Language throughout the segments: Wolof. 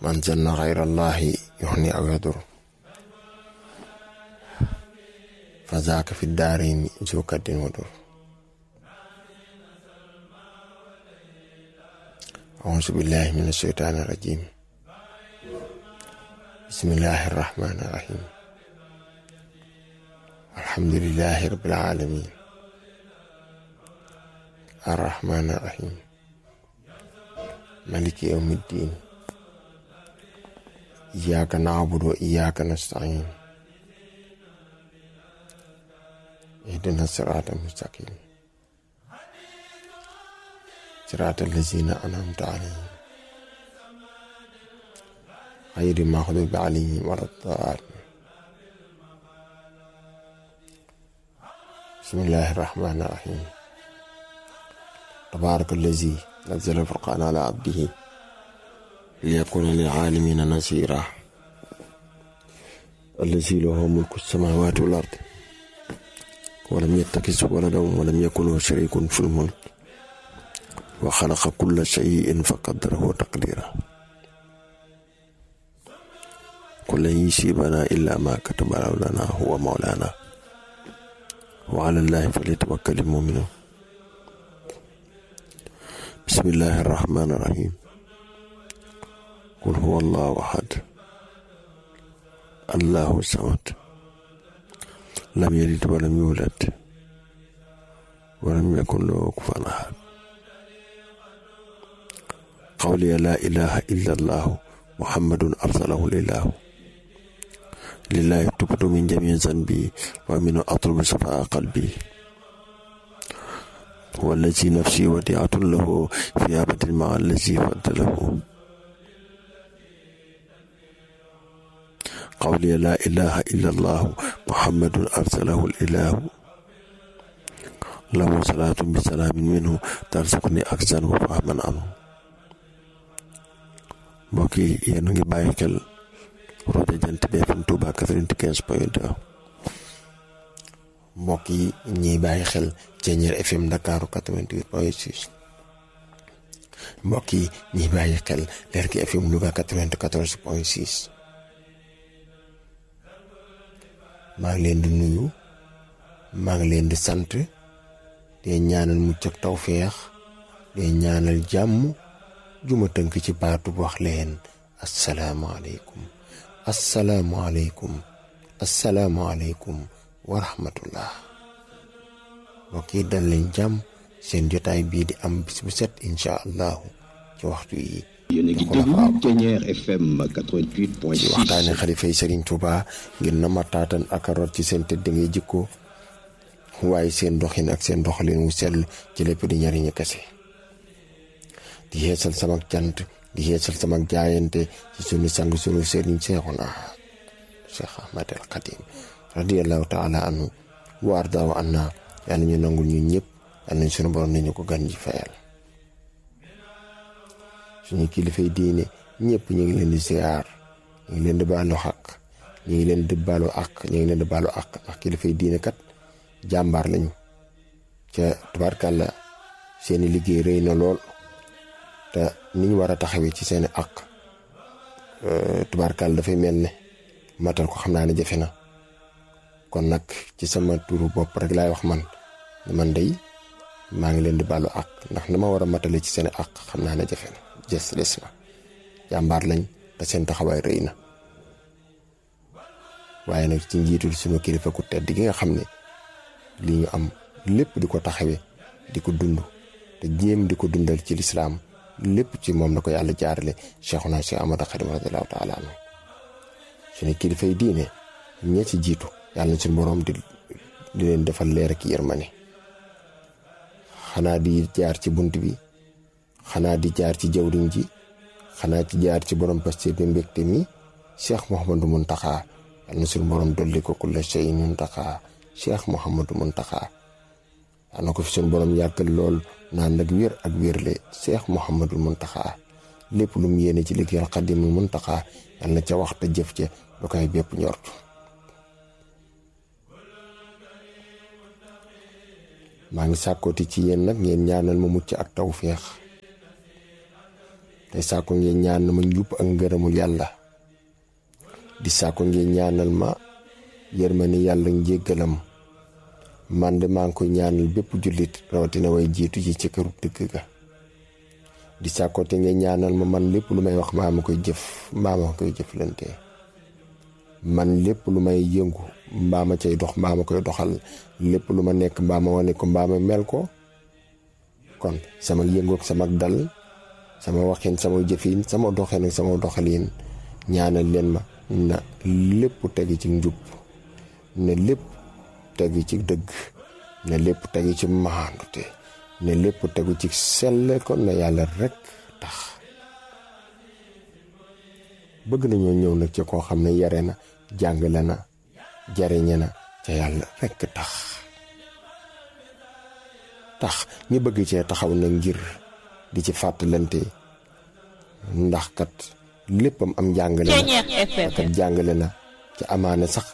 man zanna xayra allahi yuxni aw yadur fa zaaka fi daarayni zu kaddin wa dur auzu billahi min asheytaani rajim bismillahi arrahmani irrahim alhamdulilahi rabbil alamin arrahmani irrahim maliki yawmi ddin iyyaka na'budu wa iyyaka nasta'in ihdina sirata mustaqim sirata allazina an'amta alayhim غير المغضوب عليهم ولا الضالين بسم الله الرحمن الرحيم تبارك الذي نزل الفرقان على عبده ليكون للعالمين نصيرا الذي له ملك السماوات والأرض ولم يتخذ ولدا ولم يكن له شريك في الملك وخلق كل شيء فقدره تقديرا قل لن يصيبنا إلا ما كتب لنا هو مولانا وعلى الله فليتوكل المؤمنون بسم الله الرحمن الرحيم قل هو الله أحد الله الصمد لم يلد ولم يولد ولم يكن له كفوا أحد قولي لا إله إلا الله محمد أرسله الإله لله تبت من جميع ذنبي ومن أطلب صفاء قلبي والذي نفسي وديعة له في أبد مع الذي فضله قولي لا إله إلا الله محمد أرسله الإله له صلاة بسلام منه ترزقني أكثر وفهما عنه mbokk yi yéen a ngi bàyyi xel rajo Jant bi FM Touba 95 point 2 mbokk yi ñiy bàyyi xel Ceeñeer FM Ndakaaru 88 point 6 mbokk yi ñiy bàyyi xel Lerki FM Louga 94 point 6 maa ngi leen di nuyu maa ngi leen di sant di ñaanal mucc ak tawféex di ñaanal jàmm juma tënk ci baatu bu wax leen asalaamaaleykum asalaamaaleykum asalaamaaleykum wa rahmatullah mbokk yi dal leen jàmm seen jotaay bii di am bis bu set incha allahu ci waxtu yi yéen a ngi déglu Ceeñeer FM 88.6 ci waxtaane xalifay Serigne Touba ngir na ma taatan ak a rot ci seen tëdd ngay jikko waaye seen doxin ak seen doxalin wu sell ci lépp di ñariñu kese di yeesal sama cant di yeesal sama jaayante ci sunu sang sunu sëriñ Seexuna Cheikh Ahmad al Xadim radiyallahu taala anhu wa ardaahu anna yàlla ñu nangul ñu ñëpp yàlla nañ sunu borom nañu ko gan ji fayal suñu kilifay diine ñëpp ñu ngi leen di siyaar ñu ngi leen di baalu xaq ñu ngi leen di baalu àq ñu ngi leen di baalu àq ndax kilifay diine kat jàmbaar lañu ca tubaarkàlla seeni liggéey rëy na lool te ni ñu war a taxawee ci seeni àq tubaarkàlla dafay mel ne matal ko xam naa ne jafe na kon nag ci sama turu bopp rek laay wax man man day maa ngi leen di baalu àq ndax na ma war a matale ci seeni àq xam naa ne jafe na jës des na jàmbaar lañ te seen taxawaay rëy na waaye nag ci njiitul sunu kilifa ku tedd gi nga xam ne li ñu am lépp di ko taxawee di ko dund te jéem di ko dundal ci lislaam lépp ci moom la ko yàlla jaarale Cheikhuna Cheikh Ahmadou Khadim radiyallahu taala anhu suñu kilifa yi diine ñee ci jiitu yàlla na suñu borom di di leen defal leer ak yërmande xanaa di jaar ci bunt bi xanaa di jaar ci jawriñ ji xanaa ci jaar ci borom pasteur bi mbégte mi Cheikh Mouhamadou Mountakha yàlla na suñu borom dolli ko kulla shay'in Mountakha Cheikh Mouhamadou Mountakha yàlla na ko fi suñu borom yàggal lool naan nag wér ak wérle Cheikh Mouhamadou Mountakha lépp lu mu yéene ci liggéeyal Xadimul Mountakha yàlla na ca waxta jëf ca lu koy bépp njort maa ngi sàkkooti ci yéen nag ngeen ñaanal ma mucc ak tawféex tey saako ngeen ñaan ma njub ak ngërëmul yàlla di saako ngeen ñaanal ma yërmani yàlla njéggalam man de maa ngi koy ñaanal bépp jullit rawatina way jiitu ci ci këru dëkk ga di saako te ngeen ñaanal ma man lépp lu may wax maa ma koy jëf mbaa ma koy jëflante man lépp lu may yëngu mbaa ma cay dox mbaa ma koy doxal lépp lu ma nekk mbaa ma wane ko mbaa ma mel ko kon sama yëngoog sama dal sama waxin sama jëfin sama doxin ak sama doxalin ñaanal leen ma na lépp tegi ci njub ne lépp tegi ci dëgg ne lépp tegi ci maandute ne lépp tegu ci selle kon na yàlla rekk tax bëgg nañoo ñëw nag ci koo xam ne yare na jàngale na jariñe na ca yàlla rekk tax tax ñu bëgg cee taxaw na ngir di ci fàttalante ndax kat léppam am jàngale na kat jàngale na ci amaane sax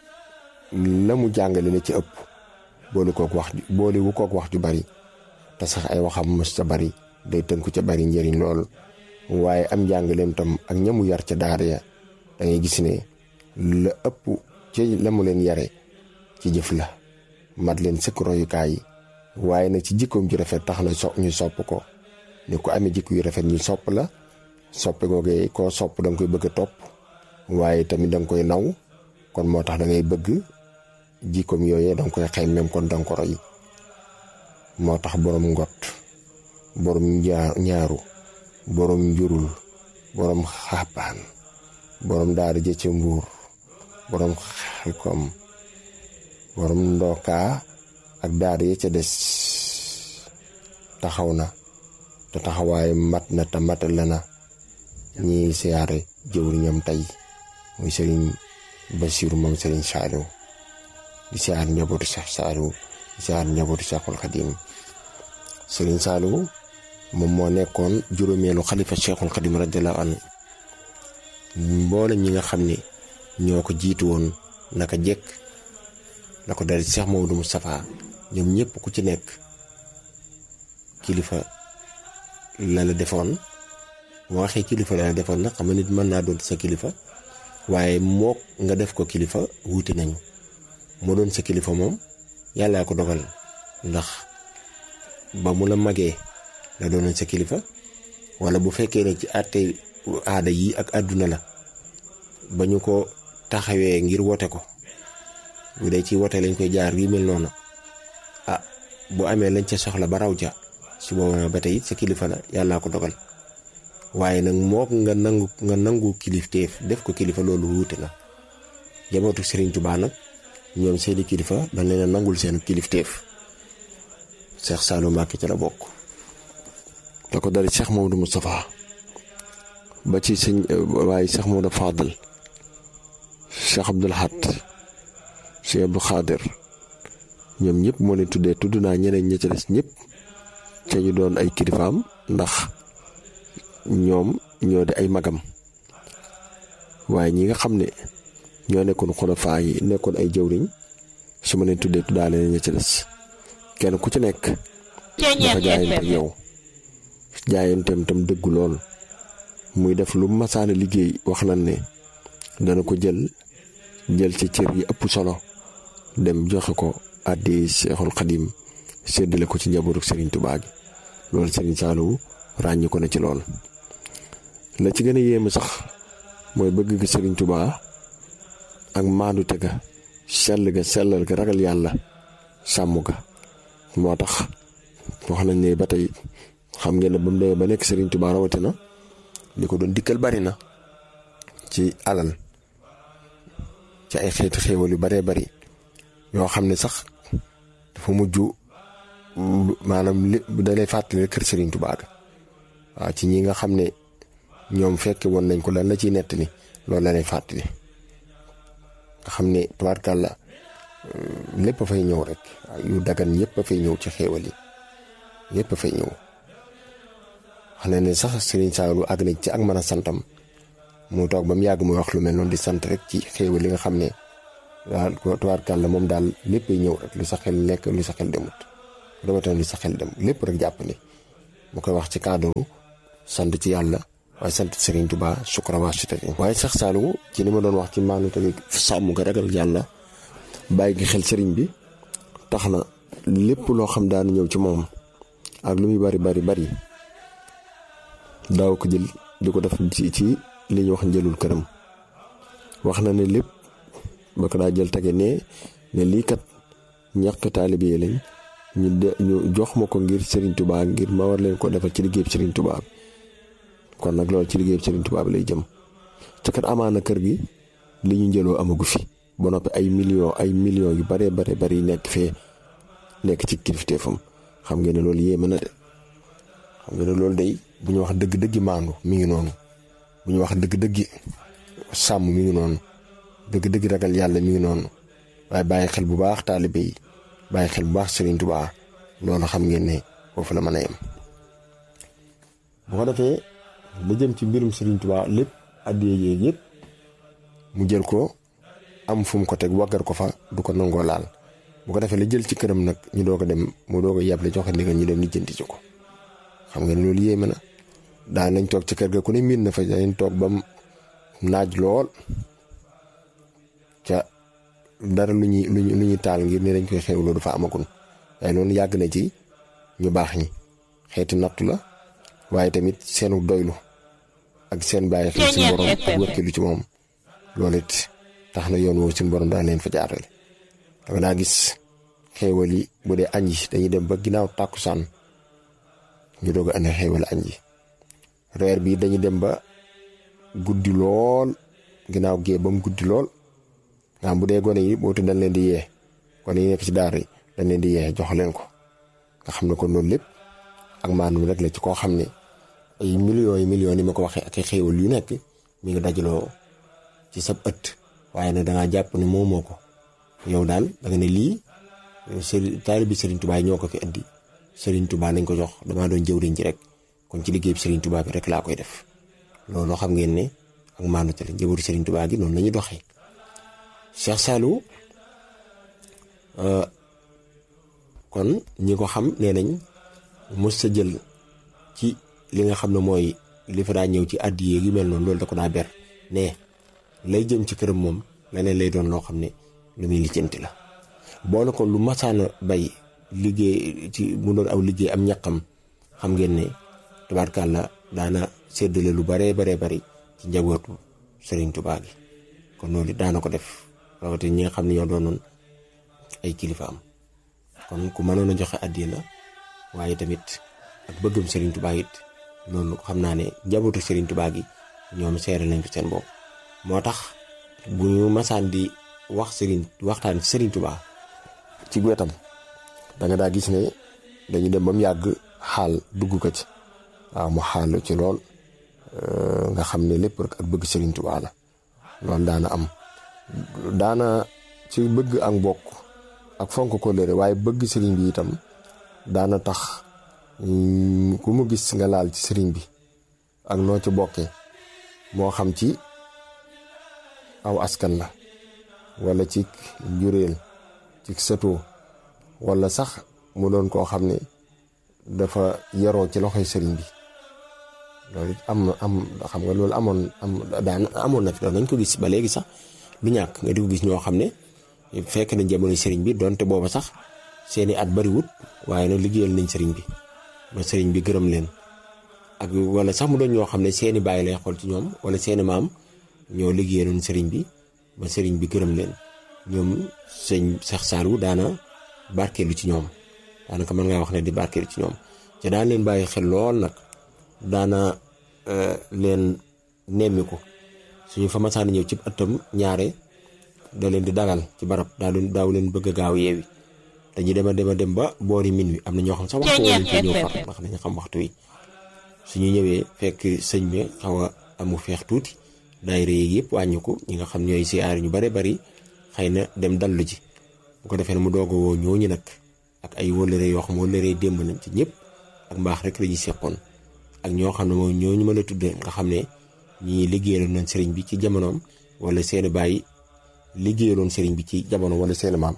la mu jàngale la ci ëpp boole kook wax boole wu kook wax ju bari te sax ay waxam mës ca bari day tënku ca bari njëriñ lool waaye am njàngaleem tam ak ñamu yar ca daara ya da ngay gis ne la ëpp ci la mu leen yare ci jëf la mat leen sëkk royukaay yi waaye nag ci jikkoom ju rafet tax na so ñu sopp ko ne ku amee jikko yu rafet ñu sopp la soppe googee koo sopp da nga koy bëgg a topp waaye tamit da nga koy naw kon moo tax da ngay bëgg jikkoom yooyee da nga koy xëy même kon da nga ko roy moo tax borom ngot borom ñaaru borom njurul borom xaabaan borom daara jëcc mbuur borom xelkom borom ndookaa ak daara ya ca des taxaw na te taxawaay mat na te matal na ñi siyaare jëwriñam tey muy sëriñ Basiru moom sëriñ Saaliw di siyaar njabootu Seex Saaliw di siyaar njabootu Seexul Xadim sëriñ Saaliw moom moo nekkoon juróomeelu xalifa Seexul Xadim radiyallaahu anhu mboolem ñi nga xam ne ñoo ko jiitu woon naka jekk la ko dal Seex Maodo Moustapha ñoom ñëpp ku ci nekk kilifa la la defoon moo waxee kilifa la la defoon nag xam nga nit mën naa doon sa kilifa waaye mook nga def ko kilifa wuute nañu moo doon sa kilifa moom yàllaa ko dogal ndax ba mu la magee la doonoon sa kilifa wala bu fekkee ne ci àtte aada yi ak àdduna la ba ñu ko taxawee ngir wote ko bu dee ci wote lañ koy jaar yu mel noonu ah bu amee lañ ca soxla ba raw ca su boobaa ba tey sa kilifa la yàllaa ko dogal waaye nag mook nga nangu nga nangu kilifteef def ko kilifa loolu wuute na jabootu Serigne Touba nag ñoom seeni kilifa dañ leen a nangul seen kilifteef Cheikh Saliou Mbacké ca la bokk. da ko dari Cheikh Maodo Moustapha ba ci sëñ waaye Cheikh Maodo Fadal Cheikh Abdoul Ahad Cheikh Abdou Khadir ñoom ñëpp moo leen tuddee tudd naa ñeneen ña ca des ñëpp ca ñu doon ay kilifaam ndax ñoom ñoo di ay magam waaye ñi nga xam ne ñoo nekkoon xulafaa yi nekkoon ay jëwriñ su ma leen tuddee tuddaale ña ca des kenn ku ci nekk dafa jaayante ak yow jaayanteem tam dëggu lool muy def lu masaana liggéey wax nañ ne dana ko jël jël ci cër yi ëpp solo dem joxe ko àddi Seexul Xadim séddale ko ci njabootu Serigne Touba gi loolu Serigne Saliou ràññi ko na ci lool. la ci gën a yéeme sax mooy bëgg gi Serigne Touba ak maandute ga sell ga sellal ga ragal yàlla sàmm ga moo tax wax nañ ne ba tey xam ngeen ne ba mu demee ba nekk Serigne Touba rawatina li ko doon dikkal bari na ci alal ci ay xeeti xéewal yu baree bari yoo xam ne sax dafa mujj maanaam li dalay fàttali kër Serigne Touba ga waaw ci ñi nga xam ne ñoom fekke woon nañ ko lan la ciy nettali loolu la lay fàttali nga xam ne tubaarkàlla lépp a fay ñëw rek yu dagan yëpp a fay ñëw ci xéewal yi yëpp a fay ñëw xam ne ne sax Serigne Saliou àgg nañ ci ak mën a santam mu toog ba mu yàgg muy wax lu mel noonu di sant rek ci xéewal li nga xam ne daal tubaarkàlla moom daal léppay ñëw rek lu sa xel lekk lu sa xel demut rawatina lu sa xel dem lépp rek jàpp ni mu koy wax ci cadre sant ci yàlla waaye sant Serigne Touba sukura waa su waaye sax Saliou ci ni ma doon wax ci maanu tegi sàmm nga ragal yàlla bàyyi gi xel sëriñ bi tax na lépp loo xam daan ñëw ci moom ak lu muy bari bari bari daaw ko jël di ko def ci ci li ñuy wax njëlul këram wax na ne lépp ba ko daa jël tege ne ne lii kat ñàkk taalibe yi lañ ñu de ñu jox ma ko ngir Serigne Touba ngir ma war leen ko defal ci liggéeyub Serigne Touba bi kon nag loolu ci liggéeyub Serigne Touba bi lay jëm ca kat amaana kër gi li ñu njëloo amagu fi ba noppi ay millions ay millions yu bare bare bari nekk fee nekk ci kilifteefam xam ngeen ne loolu yéeme na de xam ngeen ne loolu day bu ñu wax dëgg-dëggi maandu mi ngi noonu bu ñu wax dëgg-dëggi sàmm mi ngi noonu dëgg-dëgg ragal yàlla mi ngi noonu waaye bàyyi xel bu baax taalibe yi bàyyi xel bu baax Serigne Touba loolu xam ngeen ne foofu la mën a yem. bu ko defee la jëm ci mbirum Serigne Touba lépp addiya yeeg yëpp mu jël ko am fu mu ko teg waggar ko fa du ko nangoo laal bu ko defee la jël ci këram nag ñu doog a dem mu doog a yàble joxe ndigal ñu dem lijjanti ci ko xam ngeen loolu yéeme na daan nañ toog ci kër ga ku ne miin na fa dañ toog ba naaj lool ca dara lu ñuy lu ñuy taal ngir ne dañ koy xewloo dafa amagul waaye loolu yàgg na ci ñu baax ñi xeeti nattu la waaye tamit seenu doylu ak seen bàyyi xel suñu borom ak wërkilu ci moom loolu it tax na yoon woowu suñu borom daan leen fa jaarale danga naa gis xéewal yi bu dee añ yi dañuy dem ba ginnaaw tàkkusaan ñu doog a andi xéewal añ yi reer bi dañuy dem ba guddi lool ginnaaw gee ba mu guddi lool nga xam bu dee gone yi bootu dañ leen di yee gone yi nekk ci daar yi dañ leen di yee jox leen ko nga xam ne kon loolu lépp ak maanaam rek la ci koo xam ne ay millions yi millions yi ma ko waxee ak ay xéewal yu nekk mi ngi dajaloo ci sab ëtt waaye nag dangaa jàpp ne moomoo ko yow daal da nga ne lii sëriñ taalibi Serigne Touba yi ñoo ko fi indi Serigne Touba nañ ko jox damaa doon jëwriñ ci rek kon ci liggéey bi Serigne Touba bi rek laa koy def loolu xam ngeen ne ak maandu te la njëbatu Serigne Touba gi noonu la ñuy doxee Cheikh Saliou kon ñi ko xam nee nañ mos sa jël ci li nga xam ne mooy li fa daa ñëw ci addiye yu mel noonu loolu da ko daa ber ne lay jëm ci këram moom leneen lay doon loo xam ne lu muy lijjanti la boole ko lu masaana bay liggéey ci mu doon aw liggéey am ñaqam xam ngeen ne tubaarkàlla daana séddale lu baree baree bari ci njabootu Serigne Touba gi kon loolu it daana ko def rawatina ñi nga xam ne ñoo doonoon ay kilifa am kon ku mënoon a joxe addiya la waaye tamit ak bëggum Serigne Touba it loolu xam naa ne njabootu Serigne Touba gi ñoom seere nañ ko seen bopp moo tax bu ñu masaan di wax Serigne waxtaan Serigne Touba ci wetam da nga daa gis ne dañu dem ba mu yàgg xaal dugg ko ci waaw mu xaal ci lool nga xam ne lépp rek ak bëgg Serigne Touba la loolu daana am daana ci bëgg ak mbokk ak fonk ko lëre waaye bëgg Serigne bi itam daana tax ku mu gis nga laal ci Serigne bi ak noo ci bokkee moo xam ci aw askan la wala ci njuréel ci sëtoo wala sax mu doon koo xam ne dafa yaroo ci loxoy sëriñ bi loolu it am am xam nga loolu amoon am daan amoon na fi doon nañ ko gis ba léegi sax du ñàkk nga di ko gis ñoo xam ne fekk nañ jamono sëriñ bi donte booba sax seeni at bariwut waaye nag liggéeyal nañ sëriñ bi ba sëriñ bi gërëm leen ak wala sax mu doon ñoo xam ne seeni bàyyi lay xool ci ñoom wala seeni maam ñoo liggéeyaloon sëriñ bi ba sëriñ bi gërëm leen ñoom sëñ Cheikh Saliou daana barkeelu ci ñoom daanaka mën ngaa wax ne di barkeelu ci ñoom te daan leen bàyyi xel lool nag daana leen nemmiku suñu fa masaan ñëw ci ëttam ñaare da leen di dagal ci barab daa leen daaw leen bëgg a gaaw yeewi dañuy dem a dem a dem ba boori min wi am na ñoo xam sax waxtu woo lañ koy ñëw far ndax dañu xam waxtu wi suñu ñëwee fekk sëñ bi xaw a amu feex tuuti daayira yi yëpp wàññi ko ñi nga xam ñooy siyaare ñu bare bari xëy na dem dallu ji bu ko defee ne mu doog a woo ñooñu nag ak ay wëllëre yoo xam wëllëre démb nañ ci ñëpp ak mbaax rek la ñuy seqoon ak ñoo xam ne moom ñooñu mën a tudde nga xam ne ñii liggéeyaloon nañ sëriñ bi ci jamonoom wala seeni bàyyi liggéeyaloon sëriñ bi ci jamono wala seeni maam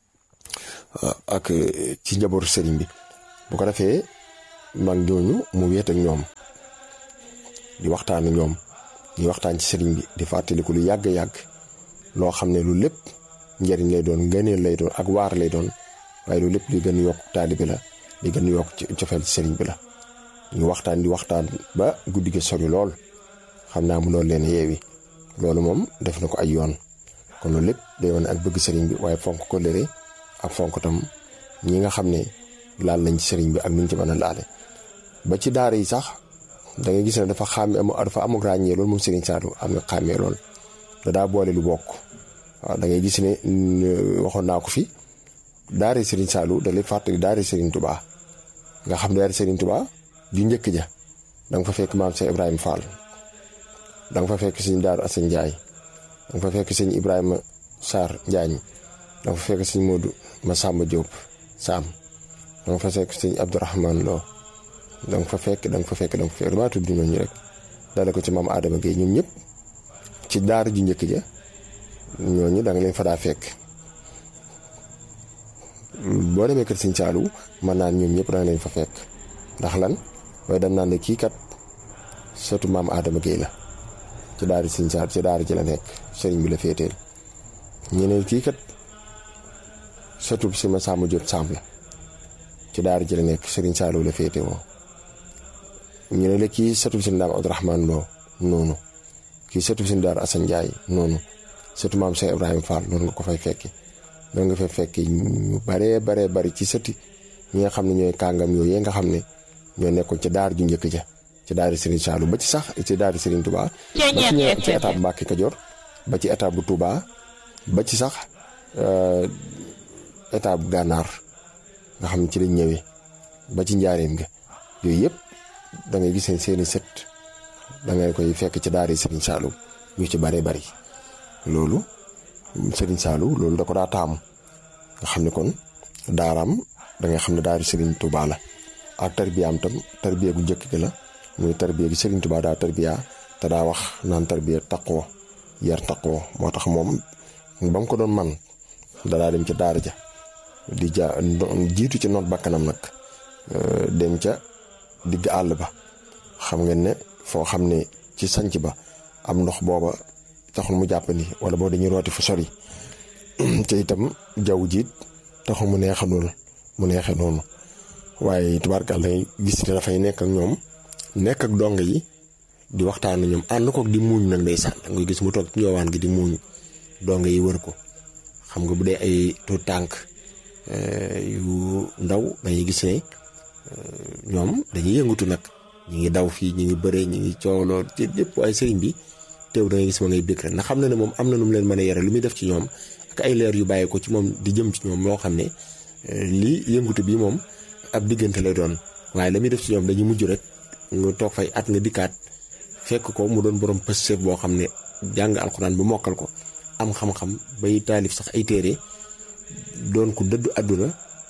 ak ci njabootu sëriñ bi bu ko defee mag ñooñu mu weet ak ñoom di waxtaan ñoom di waxtaan ci sëriñ bi di fàttaliku lu yàgg yàgg loo xam ne lu lépp njëriñ lay doon ngëneel lay doon ak waar lay doon waaye lu lépp li gën yokk taalibi la li gën yokk ci cofeel ci sëriñ bi la ñu waxtaan di waxtaan ba guddi gi sori lool xam naa mu loolu leen yeewi loolu moom def na ko ay yoon kon loolu lépp day wane ak bëgg sëriñ bi waaye fonk ko lëre ak fonk tam ñi nga xam ne laal nañ ci sëriñ bi ak nuñ ci mën a laale ba ci daara yi sax da nga gis ne dafa xàmme dafa amuk ràññee loolu moom sëriñ Saliou am na xàmmee lool da daa boole lu bokk waaw da ngay gis ne waxoon naa ko fi daara sëriñ Saliou da lay fàttali daara sëriñ Touba nga xam ne daara sëriñ Touba ju njëkk ja da nga fa fekk maam Cheikh Ibrahima Fall da nga fa fekk sëñ Daaru Assane Ndiaye da nga fa fekk sëñ Ibrahima Sarr Njaañ da nga fa fekk sëñ Modou Massamba Diop Sam da nga fa fekk sëñ Abdourahman Lo da nga fa fekk da nga fa fekk da nga fa fekk damaa tudd ñooñu rek dale ko ci maam Adama Gueye ñoom ñëpp ci daara ju njëkk ja ñooñu da nga leen fa daa fekk boo demee kër sëñ Saliou mën naan ñoom ñëpp da nga leen fa fekk ndax lan waaye dañ naan ne kii kat sëtu maam Adama Gueye la ci daara sëñ Saliou ci daara ji la nekk sëriñ bi la féeteel ñeneen kii kat sëtu si ma Samba Diop Samb la ci daara ji la nekk sëriñ Saliou la féete woo ñu ne la kii sëtu si ndaam Abdourahman Lo noonu kii sëtu si daara Assane Ndiaye noonu sëtu maam Cheikh Ibrahima Fall noonu nga ko fay fekki noonu nga fay fekki ñu baree baree bari ci sëti ñi nga xam ne ñooy kàngam yooyu nga xam ne ñoo nekkoon ci daar ju njëkk ja ci daari Serigne Saliou ba ci sax ci daari Serigne Touba ba ci ñëw ci étape Mbacke Kajoor ba ci étape bu Touba ba ci sax étape bu gànnaar nga xam ne ci lañ ñëwee ba ci njaareem nga yooyu yëpp da ngay gis seeni sët da ngay koy fekk ci daari Serigne Saliou ñu ci bare bari loolu Serigne Saliou loolu da ko daa taamu nga xam ne kon daaraam da nga xam ne daari Serigne Touba la ak tarbiyaam tam tarbiya gu njëkk gi la muy tarbiya gi Serigne Touba daa tarbiya te daa wax naan tarbiya taqoo yar taqoo moo tax moom ba mu ko doon man da daa dem ca daara ja di ja jiitu ci noot bakkanam nag dem ca digg àll ba xam ngeen ne foo xam ne ci sanc ba am ndox booba taxul mu jàpp ni wala boo dañuy rooti fu sori te itam jaww jiit taxul mu neexa noonu mu neexe noonu waaye tubaarkàlla gis ne dafay nekk ak ñoom nekk ak dong yi di waxtaan ak ñoom ànd kook di muuñ nag ndeysaan da ngay gis mu toog ci njoowaan gi di muuñ dong yi wër ko xam nga bu dee ay tuut tànk yu ndaw dañuy gis ne ñoom dañuy yëngatu nag ñi ngi daw fii ñi ngi bëree ñi ngi coowloo ci lépp waaye sëriñ bi teew da ngay gis ma ngay bëgg rek ndax xam na ne moom am na nu mu leen mën a yare lu muy def ci ñoom ak ay leer yu bàyyi ko ci moom di jëm ci ñoom moo xam ne lii yëngatu bi moom ab diggante lay doon waaye la muy def ci ñoom dañuy mujj rek nga toog fay at nga dikkaat fekk ko mu doon borom pëstéef boo xam ne jàng alxuraan bu mokkal ko am xam-xam bay taalif sax ay téere doon ko dëddu àdduna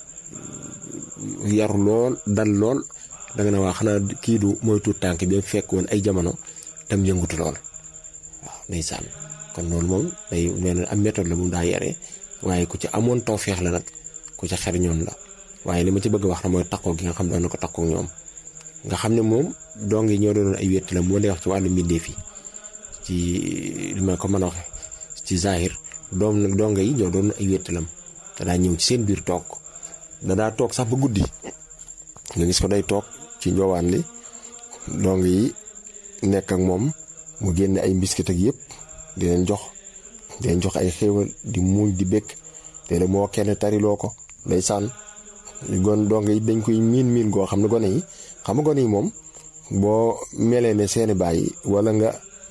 yaru lool dal lool da nga ne waa xanaa kii du mooy tuut tànk bi fekk woon ay jamono tam yëngutu lool waaw ndeysaan kon loolu moom day mel ne am méthode la moom daa yare waaye ku ci amoon tawféex la nag ku ci xer ñoon la waaye li ma ci bëgg wax na mooy takkoo gi nga xam doon na ko takkoo ñoom nga xam ne moom dong yi ñoo doonoon ay wétti la moo lay wax ci wàllu mbindeef yi ci li ma ko mën a waxe ci zahir doom nag dong yi ñoo doon ay wéttalam te daa ñëw ci seen biir toog da daa toog sax ba guddi nga gis ko day toog ci njoowaan li dong yi nekk ak moom mu génne ay mbiskit ak yëpp di leen jox di leen jox ay xéewal di muuñ di békk te moo kenn tariloo ko day sànn gon dong yi dañ koy miin miin goo xam ne gone yi xam nga gone yi moom boo melee ne seeni baay wala nga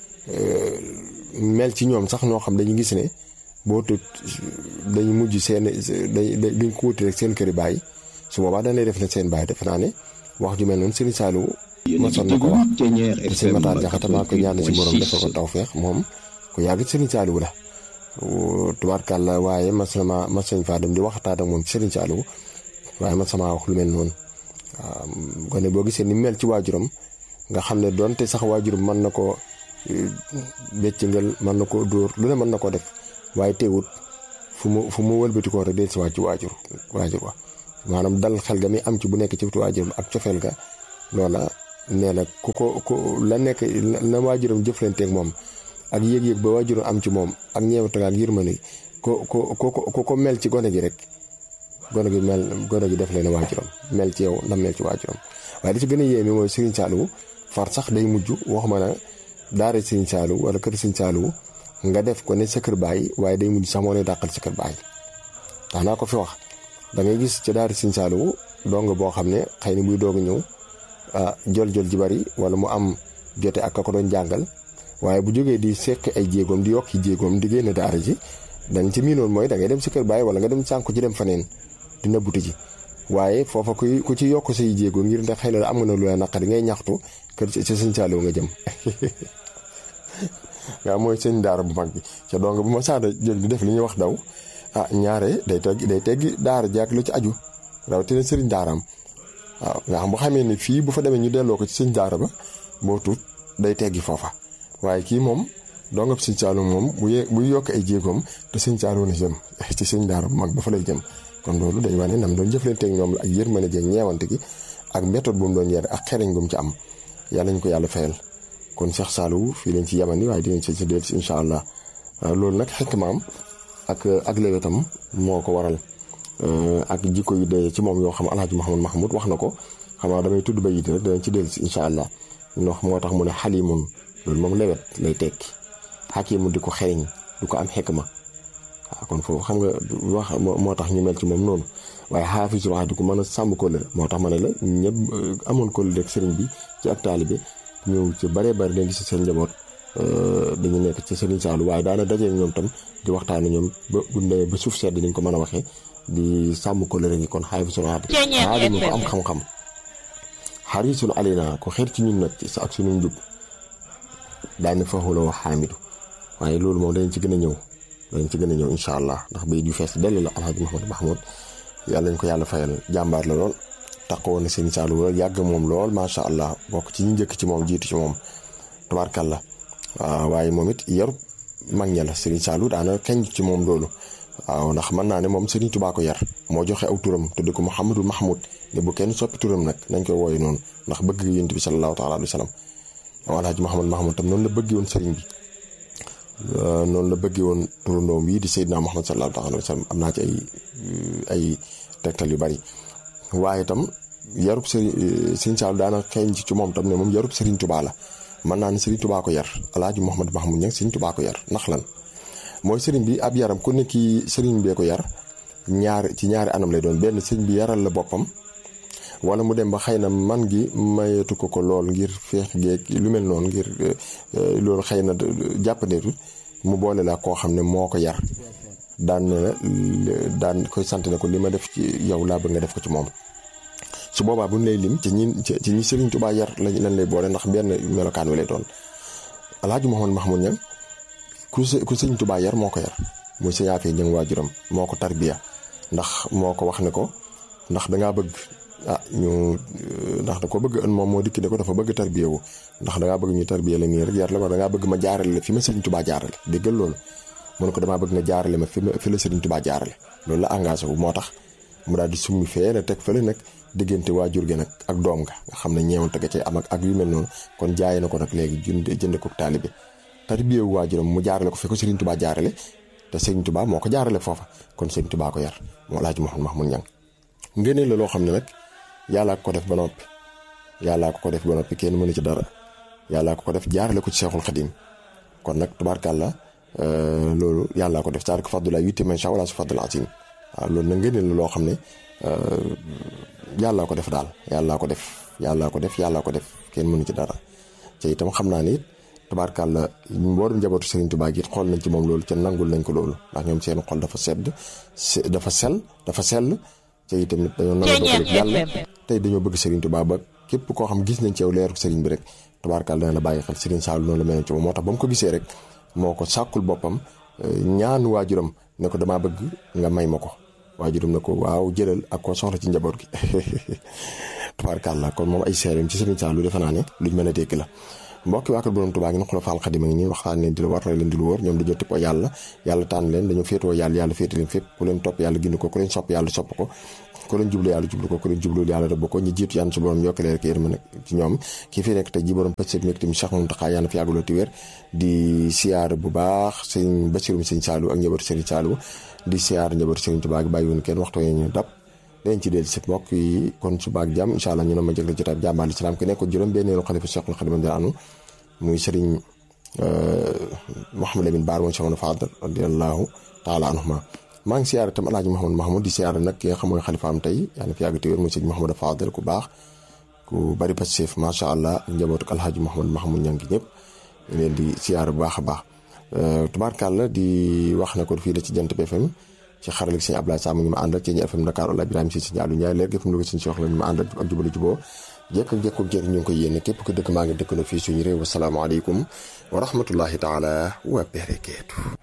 mel ci ñoom sax ñoo xam dañu gis ne boo tut dañu mujj seen duñ ko wuti rek seen këri baay su boobaa dañ lay def ne seen baay defe naa ne wax ju mel noonu Serigne Saliou mosoon na ko wax te sëñ Matar Jaxate maa ko ñaan si borom defal ko tawfeex moom ku yàgg Serigne Saliou la tubaarkàlla waaye mas na ma mas nañ faa dem di waxtaan ak moom ci Serigne Saliou waaye man sama wax lu mel noonu waaw gone boo gisee ni mel ci waajuram nga xam ne donte sax waajuram mën na ko béccingal mën na ko dóor lu ne mën na ko def waaye teewut fu mu fu mu wëlbati ko rek del si waat ci waajur waajur wa maanaam dal xel ga mi am ci bu nekk ci waajur ak cofeel ga loola nee na ku ko ku la nekk na waajuram jëflanteeg moom ak yëg-yëg ba waajuram am ci moom ak ñeewante ak yërmande ko ko ko ko ko mel ci gone gi rek gone gi mel gone gi def leen waajuram mel ci yow ndam mel ci waajuram waaye li ci gën a yéeme mooy Serigne Saliou far sax day mujj waxuma na daara Serigne Saliou wala kër Serigne Saliou nga def ko ne sa kër baay waaye day mujj sax moo lay dàqal sa kër baay tax naa ko fi wax da ngay gis ci daara Serigne Saliou dong boo xam ne xëy na buy doog a ñëw jol jol ji bari wala mu am jote ak ka ko doon jàngal waaye bu jógee di sekk ay jéegoom di yokki jéegoom di génn daara ji dañ ci miinoon mooy da ngay dem si kër baay wala nga dem sànku ci dem faneen di nëbbuti ji waaye foofa kuy ku ci yokk say jéego ngir ndax xëy na am nga na lu la naqari ngay ñaxtu kër ci sëñ Saliou nga jëm waaw mooy sëñ daara bu mag bi ca donc bu ma saada jël di def li ñuy wax daw ah ñaare day teggi day teggi daara jaak lu ci aju rawatina sëriñ daaraam waaw nga xam bu xamee ni fii bu fa demee ñu delloo ko ci sëñ daara ba boo tuut day teggi foofa waaye kii moom dongab sëñ Saliou moom bu ye buy yokk ay jéegoom te sëñ Saliou na jëm ci sëñ daara bu mag ba fa lay jëm kon loolu day wane nam doon jëflanteeg ñoom la ak yërmande jeeg ñeewante gi ak méthode bu mu doon yare ak xereñ bu mu ci am yàlla ñu ko yàlla fayal kon Cheikh Saliou fii leen ci yamani waaye dinañ ci si dellu si incha allah loolu nag xekk maam ak ak léwetam moo ko waral ak jikko yu dee ci moom yoo xam alhaji Mouhamad Mahmoud wax na ko xam naa damay tudd ba yit rek danañ ci dellu si incha allah wax moo tax mu ne xalimun loolu moom lewet lay tekki xakimu di ko xereñ du ko am xekma waaw kon foofu xam nga wax moo tax ñu mel ci moom noonu waaye xaafisul wax di ko mën a sàmm kóllëre moo tax ma ne la ñëpp amoon kóllëre ak sëriñ bi ci ak taalibe ñëw ci baree bari dañ gis seen njaboot dañu nekk ci sëriñ Saliou waaye daana dajee ñoom tam di waxtaane ñoom ba bu ndee ba suuf sedd dañ ko mën a waxee di sàmm kóllëre gi kon xaafisul wax di aadama ko am xam-xam xarisul alina ko xeer ci ñun nag ci ak suñu njub daane faxula wax xaamidu waaye loolu moom dañ ci gën a ñëw dañ ci gën a ñëw incha allah ndax bay ju fees dell la alhaji Mouhamadou Mahmoud yàlla ñu ko yàlla fayal jàmbaar la lool taxawoon na sëñ Saliou lool yàgg moom lool macha allah bokk ci ñu njëkk ci moom jiitu ci moom tubaarkàlla waaw waaye moom it yarub mag ña la sëriñ Saliou daana kañ ci moom loolu waaw ndax mën naa ne moom sëriñ Tuubaa ko yar moo joxe aw turam tudde ko Mouhamadou Mahmoud ne bu kenn soppi turam nag nañ koy wooye noonu ndax bëgg yonent bi sallallahu taala alayhi wa sallam waaw alhaji Mouhamadou Mahmoud tam noonu la bëgg woon sëriñ bi noonu la bëggee woon turandoom yi di Seydina Muhammad sallallahu alayhi wa sallam am naa ci ay ay tegtal yu bari waaye itam yarub sëriñ Sëriñ Saliou daana xeeñ ci moom tam ne moom yarub Sëriñ Tubaa la mën naa ne Sëriñ Tubaa ko yar alaaji Mouhamad Mahmoud ñang Sëriñ Tubaa ko yar ndax lan mooy sëriñ bi ab yaram ku nekk sëriñ bee ko yar ñaar ci ñaari anam lay doon benn sëriñ bi yaral la boppam wala mu dem ba xëy na man gi mayeetu ko ko lool ngir feex geeg lu mel noonu ngir loolu xëy na jàppandeetu mu boole la koo xam ne moo ko yar daan ne daan koy sant ne ko li ma def ci yow laa bëgg nga def ko ci moom su boobaa bu ñu lay lim ci ñi ci ñi Sëriñ Tuubaa yar lañ lañ lay boole ndax benn melokaan wi lay doon alaaji Mouhamad Mahmoud ñang ku ku Sëriñ Tuubaa yar moo ko yar muy sa yaafee ñëng waajuram moo ko tarbiya ndax moo ko wax ne ko ndax dangaa bëgg ah ñu ndax da ko bëgg ën moom moo dikki ne ko dafa bëgg tarbiya wu ndax dangaa bëgg ñu tarbiya la nii rek yar la ko dangaa bëgg ma jaarale la fi ma Sëriñ Tuubaa jaarale déggal loolu mu ne ko damaa bëgg nga jaarale ma fi ma fi la Sëriñ Tuubaa jaarale loolu la engagé wu moo tax mu daal di summi fee la teg fële nag diggante waajur gi nag ak doom nga nga xam ne ñeewante ga cay am ak ak yu mel noonu kon jaay na ko nag léegi jënd jënd ko taalibe tarbiya wu waajuram mu jaarale ko fi ko Sëriñ Tuubaa jaarale te Sëriñ Tuubaa moo ko jaarale foofa kon Sëriñ Tuubaa ko yar moo Alaaji Mouhamad Mahmoud Ñang ngëneel la loo xam ne nag yàllaa ko def ba noppi yàllaa ko ko def ba noppi kenn mënu ci dara yàllaa ko ko def jaarale ko ci Seexul Xadim kon nag tubaarkàlla loolu yàllaa ko def saar ko faddu la yutti man sha wala su faddu la asim waaw loolu nag ngëneel la loo xam ne yàllaa ko def daal yàllaa ko def yàllaa ko def yàllaa ko def kenn mënu ci dara te itam xam naa ni it tubaarkàlla mboolem njabootu Serigne Touba gi it xool nañ ci moom loolu ca nangul nañ ko loolu ndax ñoom seen xol dafa sedd dafa sell dafa sell te itam dañoo nangu dogalu yàlla tey dañoo bëgg Serigne Touba ba képp koo xam gis nañ ci yow leeru Serigne bi rek tubaarkàlla dana la bàyyi xel Serigne Saliou noonu la mel ci moom moo tax ba mu ko gisee rek moo ko sàkkul boppam ñaan waajuram ne ko damaa bëgg nga may ma ko waajuram ne ko waaw jëlal ak ko soxla ci njaboot gi tubaarkàlla kon moom ay seereem ci Serigne Saliou defe naa ne luñ mën a dégg la mbokki waa kër borom Tuubaa ngi na xula faal xadima ngi nii waxtaan leen di la war leen di lu wóor ñoom dañoo tëppoo yàlla yàlla tànn leen dañoo féetoo yàlla yàlla féete leen fépp ku leen topp yàlla gindi ko ku leen sopp yàlla sopp ko ko leen jublu yàlla jublu ko ko leen jublu yàlla rëbb ko ñu jiitu yàlla su borom yokk leen rek yërma nag ci ñoom kii fi nekk tey ji borom pëccëg mi tamit Cheikh Mountakha yàlla fi yàggaloo ti wér di siyaar bu baax sëñ Bassirou sëñ Saliou ak njabootu sëñ Saliou di siyaar njabootu sëñ Tuubaa gi bàyyi woon kenn waxtu ñu dab dañ ci del si mbokk yi kon suba ak jàmm incha allah ñu ne ma jëg la jotaay jàmbaal islam ki nekk juróom benneelu xalifa Cheikhul Khadim di anu muy sëriñ Mouhamed Lamine Baar moom Cheikh Fadal radiyallahu taala anhuma maa ngi siyaare tam alaaji Mouhamed Mahmoud di siyaare nag ki nga xam mooy xalifaam tey yaa fi yàgg te wér muy sëñ Mouhamed Fadal ku baax ku bari pasif macha allah ak njabootu alhaaji Mouhamed Mahmoud ña ngi ñëpp ñu leen di siyaare bu baax a baax tubaarkàlla di wax ne ko fii da ci jant bi FM ci xaralik sëñ Abdoulaye Sam ñu ma àndal ci ñu FM Dakar wala Ibrahima si sëñ Aliou Ndiaye leer gi FM Louga sëñ Cheikh la ñu ma àndal ak jubali juboo jekk ak jekk jekk ñu ngi koy yéene képp ko dëkk maa ngi dëkk na fii suñu réew wasalaamaaleykum wa rahmatullahi taala wa barakaatu